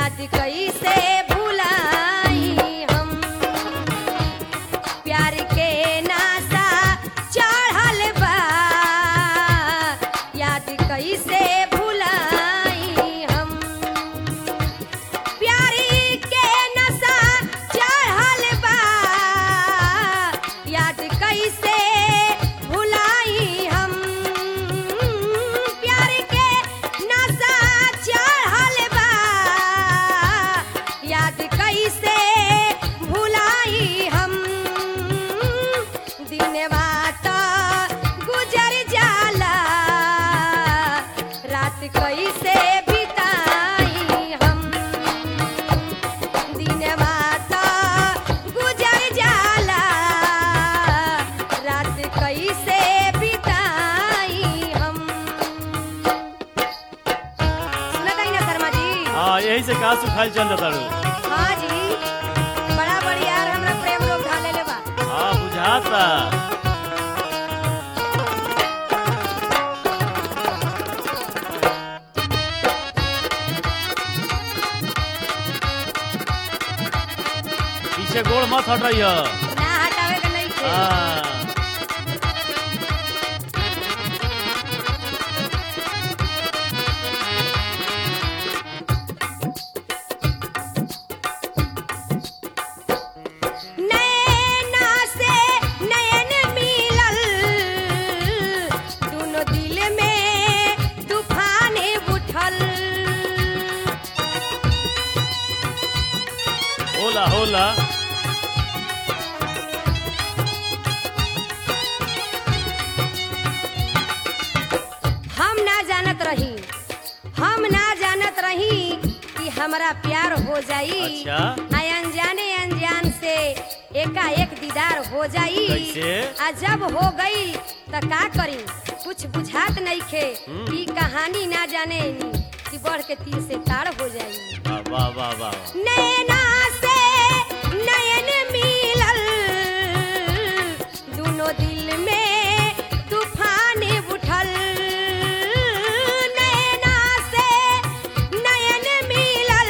याद कैसे भुलाई हम प्यार के नासा चढ़ल बा याद कैसे भुलाई हम प्यार के नशा चढ़ल बा याद कैसे भुलाई हम प्यार के नशा चढ़ल बा याद कैसे भुलाई हम दिनवा तो गुजर जाला रात कैसे बिताई हम दिनवा तो गुजर जाला रात कैसे बिताई हम सुनत हई ना शर्मा जी हाँ यही से कहा सुखाइल चल जाता रू हाँ जी बड़ा बढ़िया हमरा प्रेम लोग ढाले ले बा हाँ बुझाता पीछे गोड़ मत हट रही है ना हटावे के नहीं थे हाँ नैना से नयन मिलल दोनों दिल में तूफान उठल होला होला हम ना जानत रही हम ना जानत रही कि हमरा प्यार हो जाई अच्छा। आ अनजाने अनजान से एकाएक दीदार हो जाई कैसे? आ जब हो गई त का करी कुछ बुझात नहीं खे हम्म। ई कहानी ना जाने कि बढ़ के तीर से ताड़ हो जाई वाह वाह वाह वाह नैना से नयन मिलल दोनों दिल में तूफान उठल नैना से नयन मिलल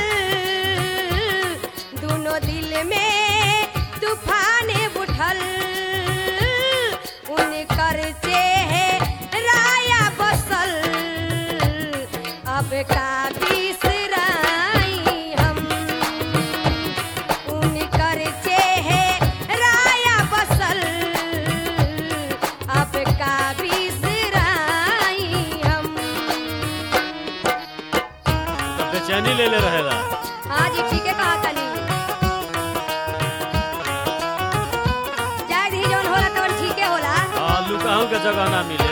दोनों दिल में तूफान उठल उनकर चेहराया बसल अब का बिसराई हम उनकर चेहराया बसल अब का बिसराई हम तब बेचैनी ले ले रहेला हाँ जी ठीक है कहा तनी जाय दी जौन होला तवन ठीके होला हाँ लुकाहू के जगह ना मिले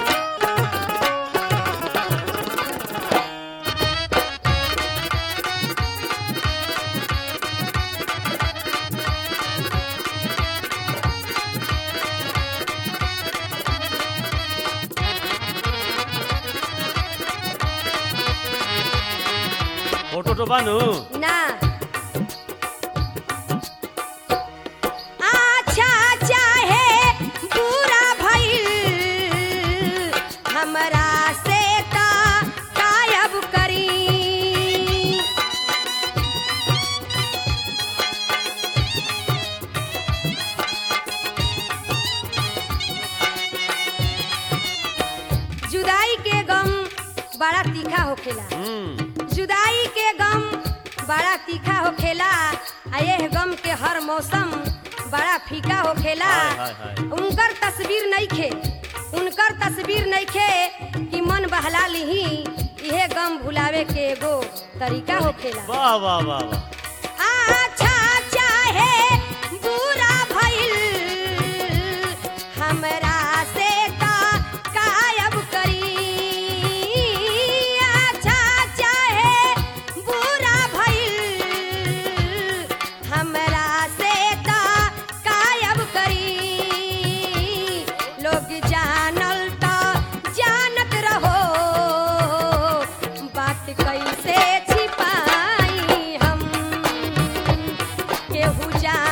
फोटो तो बानू ना अच्छा चाहे बुरा भइल हमरा से त कायब करी जुदाई के गम बड़ा तीखा होखेला हम्म जुदाई के गम बड़ा तीखा होखेला आ यह गम के हर मौसम बड़ा फीका होखेला हाय, हाय, हाय। उनकर तस्वीर नइखे उनकर तस्वीर नइखे कि मन बहला लिही इहे गम भुलावे के एगो तरीका होखेला वाह वाह वाह वाह अच्छा चाहे बुरा भइल हमरा से त कायब करी अच्छा चाहे बुरा भइल हमरा से त कायब करी लोग जानल त जानत रहो बात कैसे छिपाई हम केहू जान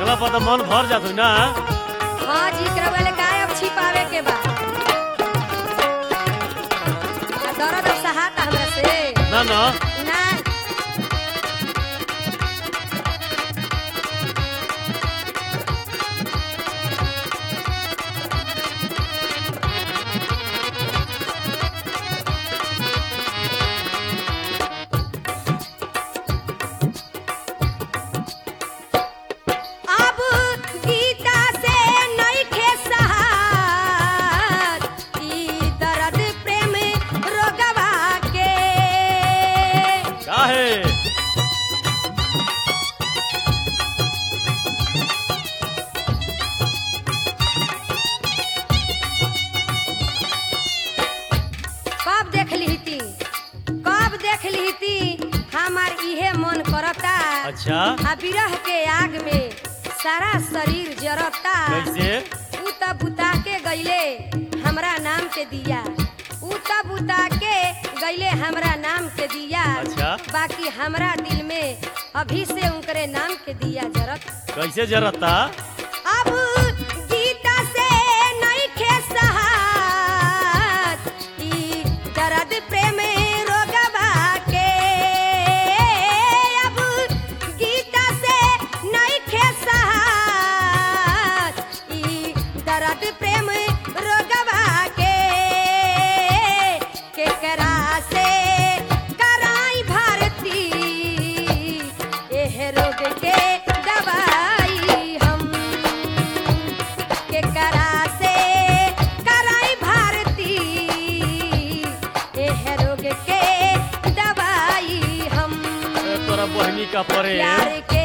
देखला पर तो मन भर जात ना हाँ जी एकरा वाले गायब छिपावे के बा आ दर्द अब सहाता हमरा से ना ना ना अब गीता से नइखे सहार ई दर्द प्रेम रोगवा के काहे कब देख लीती कब देख लीती हमार इहे मन करता अच्छा आ बिरह के आग में सारा शरीर जरता कैसे उ त बुता के गईले हमरा नाम के दिया उ त बुता के गईले हमरा नाम के दिया अच्छा। बाकी हमरा दिल में अभी से उनकरे नाम के दिया जरत कैसे जरता अब गीता से नइखे सहात ई दर्द प्रेम रोगवा के अब गीता से नइखे सहात ई दर्द प्रेम रोगवा के केकरा से कराई भारती एह रोग के दवाई हम केकरा से कराई भारती एह रोग के दवाई हम ए, तोरा बहनी का परे प्यार के